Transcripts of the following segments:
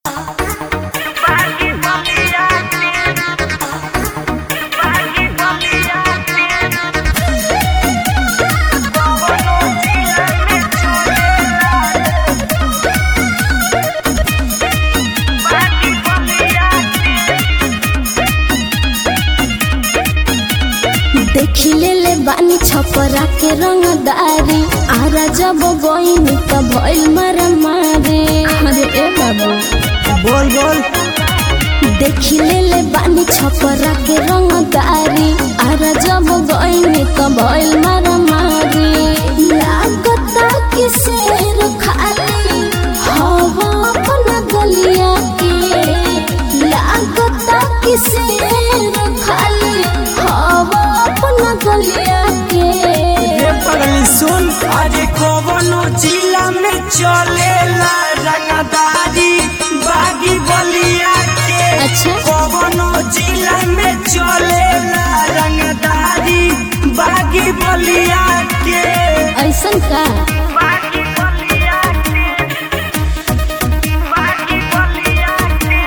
देखिले ले बानी छपरा के रंगदारी आरा जब गोइनी त भइल मारा मारे अरे ए बाबू बोल बोल देखिले ले बानी छपरा के रंगदारी आरा जब गोइनी त भइल मारा मारे लागता कि शेर खाली हवा अपना गलिया के लागता कि शेर खाली हवा अपना गलिया के ये पगली सुन अरे कवनो जिला में चलेला रंगदारी बागी बलिया के अच्छा कवनो जिला में चलेला रंगदारी बागी बलिया के ऐसन का बागी बलिया के बागी बलिया के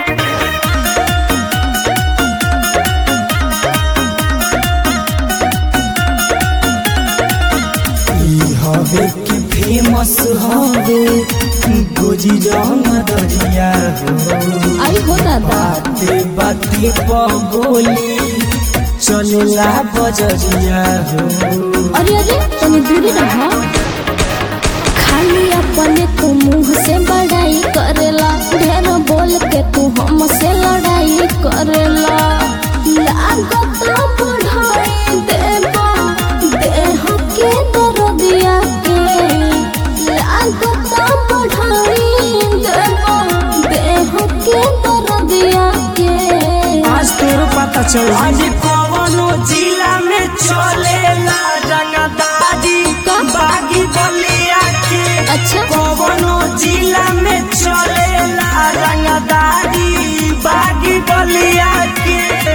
ई हवे के फेमस हवे गोजी रंग दरिया हो आई हो दादा बाते बाते पगोली चलेला बजरिया हो अरे अरे तनी दूरी रहो खाली अपने तू मुंह से बड़ाई करेला ढेर बोल के तू हमसे लड़ाई करेला लागत बढ़ाई देबा देह के दर्दिया के लागत बढ़ाई देबा देह के दर्दिया के आज तोर पता चल आज कवनो जिला में चलेला रंगदारी बागी बलिया के अच्छा कवनो जिला में चलेला रंगदारी बागी बलिया के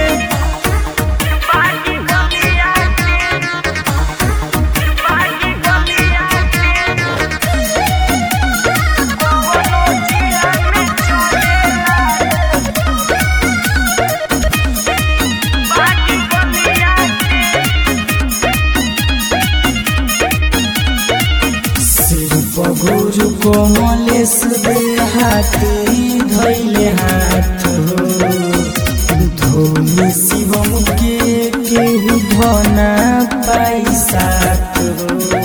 बागी बलिया के बागी बलिया के कवनो जिला में चलेला बागी बलिया सिर पगुर कोमलेश दे हाथी धैले हाथ हो धोनी शिवम के केहू धना पैसात हो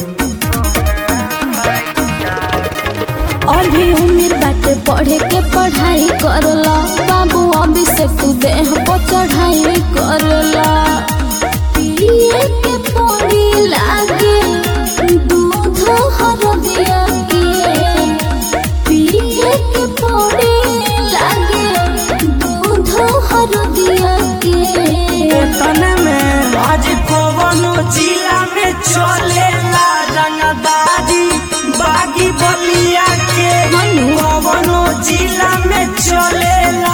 अभी उम्र बाटे पढ़े के पढ़ाई करला बाबू अभी से तू देह पर चढ़ाई करला पिए के पड़ी लागे दूध हर दिया के पिए के पड़ी लागे दूध हर दिया के तने में आज कवनो जिला में चलेला रंगदारी बागी बलिया के मनु। कवनो जिला में चलेला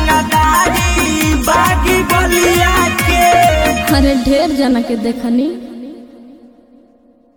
रंगदारी बागी बलिया के अरे ढेर जना के देखनी